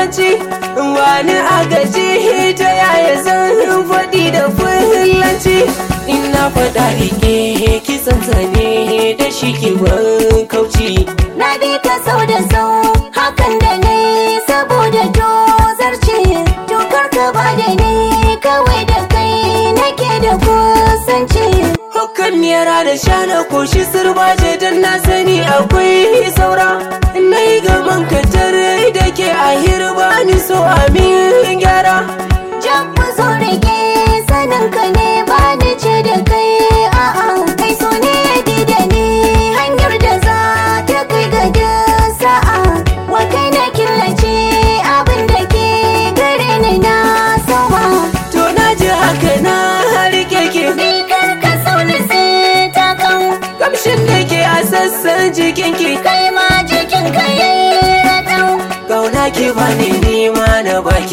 turanci wani agaji ta yaya zan faɗi da fulanci ina faɗa rike kisan zane da shi ke ban kauci Na bi ka sau da sau hakan da ne saboda dozarci Tukar ka ba da ni kawai da kai nake da kusanci Hukan yara da shana koshi sirbaje don na sani akwai saura Na yi gaban katar da ke a hirba ni so amin gyara Jan ku zo rage sanin ka ne ba ni ce da kai a'a kai so ne ya bi da ni hanyar da za ta kai ga da sa'a wa kai na killace abin da ke gare ni na sama To na ji haka na rike ke ni kar ka sauni sai ta kan Kamshin da ke a sassan jikinki kai ma jikin ka yayi ratau Kauna ki bani nima na baki